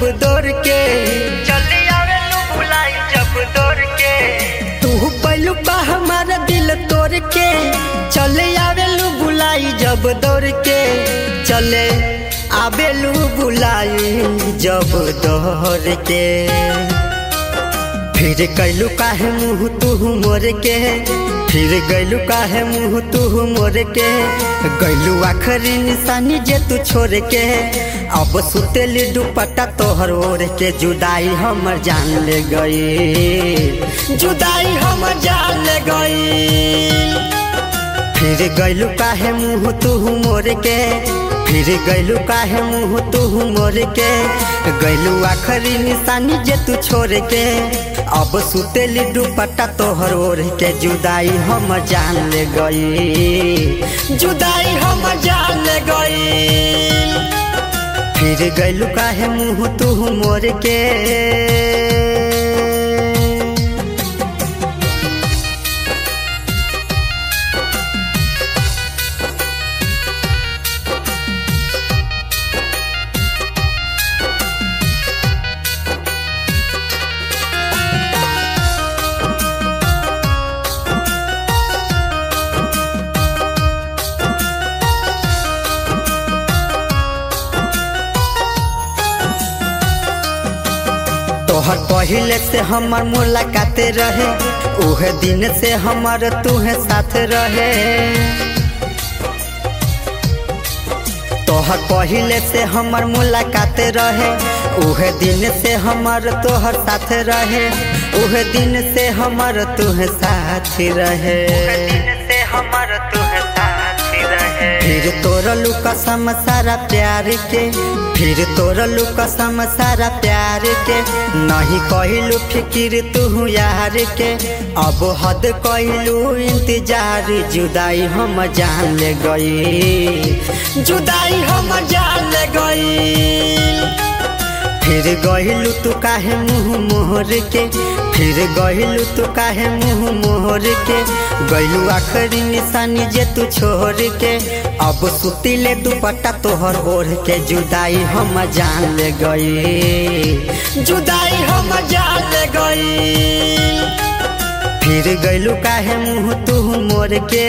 दौड़ के चली आवेलू बुलाई जब दौड़ के तू पहलू बा हमारा दिल तोड़ के चले आवेलू बुलाई जब दौड़ के चले आवेलू बुलाई जब दौड़ के फिर कैलू काहे मुँह तू मोर के फिर गैलू काहे मुँह तू मोर के गैलू आखरी निशानी जे तू छोड़ के अब सुतेली दुपट्टा तोहर ओढ़ के जुदाई हमर जान ले गई जुदाई हमर जान ले गई फिर गैलू काहे मुँह तू मोर के फिर गैलू काहे मुँह तू मोर के गैलू आखरी निशानी जे तू छोड़ के अब सुतेली दुपट्टा तोहर ओढ़ के जुदाई हम जान ले गई जुदाई हम जान ले गई फिर गैलू काहे मुँह तू मोर के तोहर पहले से हमर मुलाकात रहे उहे दिन से हमर तुहे साथ रहे तोहर पहले से हमर मुलाकात रहे उहे दिन से हमर तोहर साथ रहे उहे दिन से हमर तुहे साथ रहे दिन से हमार तुहे साथ रहे फिर तोरलू कसम सारा प्यार के फिर तोरलू कसम सारा प्यार के नहीं कहलू फिकिर तू यार के अब हद कहलू इंतजार जुदाई हम जान ले गई जुदाई हम जान ले गई फिर गहिलू तू काहे मुँह मोहर के फिर गहिलू तू काहे मुँह मोहर के गैलू आखरी निशानी जे तू छोड़ के अब सुतीले दुपट्टा तोहर ओढ़ के जुदाई हम जान ले गई जुदाई हम जान ले गई फिर गैलू काहे मुँह तू मोर के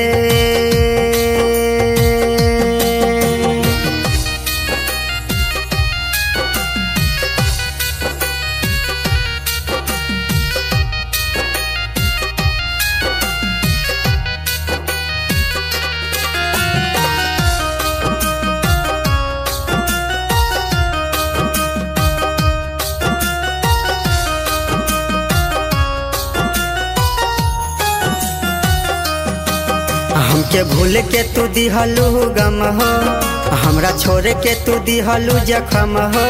हमके भूल के तू दिहलू गम हो हमरा छोड़ के तू दिहलू जखम हो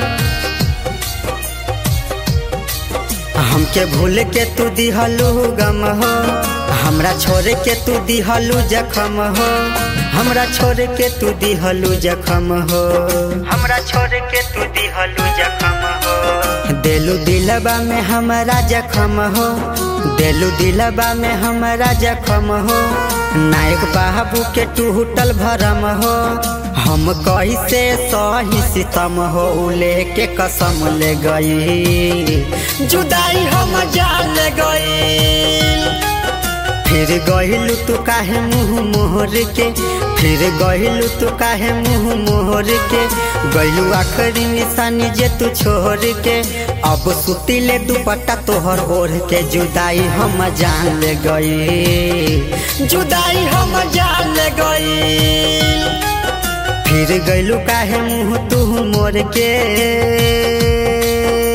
हमके भूल के तू दिहलू गम हो हमरा छोड़ के तू दिहलू जखम हो हमरा छोड़ के तू दिहलू जखम हो हमरा छोड़ के तू दिहलू जखम हो देलू दिलबा में हमारा जखम हो देलू दिलबा में हमारा जखम हो नायक बाबू के टूटल भरम हो हम कैसे सही सितम हो उ लेके कसम ले गई जुदाई हम जान ले गई फिर गहिलू तू काहे मुँह मोहर के फिर गहिलू तू काहे मुँह मोहर के गैलू आखरी निशानी जे तू छोड़ के अब सुतीले दुपट्टा तोहर ओढ़ के जुदाई हम जान ले गई जुदाई हम जान ले गई फिर गैलू काहे मुँह तू मोर के